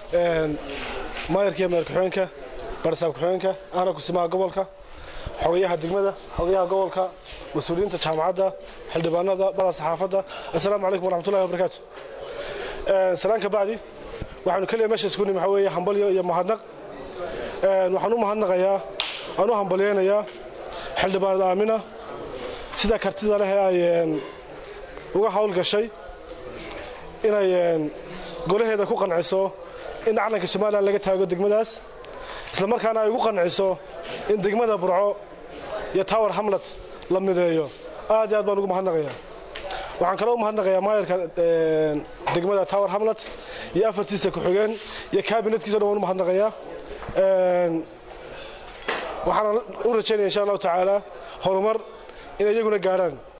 maayarka iyo mayor ku-xigeenka barsaab ku-xigeenka ahna kusimaha gobolka xogayaha degmada xogayaha gobolka mas-uuliyiinta jaamacadda xildhibaanada bada saxaafadda assalaamu calaykum waraxmatullahi wabarakaatu salaan ka bacdi waxaanu keliya meesha isku nimi waxaa weeye hambalyo iyo mahadnaq waxaan u mahadnaqayaa aan u hambalyaynayaa xildhibaanad aamina sida kartida leh ee ay uga hawl gashay inay golaheeda ku qanciso in calanka somalilan laga taago degmadaas isla markaana ay ugu qanciso in degmada burco iyo tower hamlet la mideeyo aad iyo aad baan ugu mahadnaqayaa waxaan kaloo u mahadnaqayaa maayarka degmada tower hamlet iyo afartiisa ku-xigeen iyo kabinetkiisa o dhan waan u mahadnaqayaa waxaana u rajaynaya insha allahu tacaala horumar inay iyaguna gaadhaan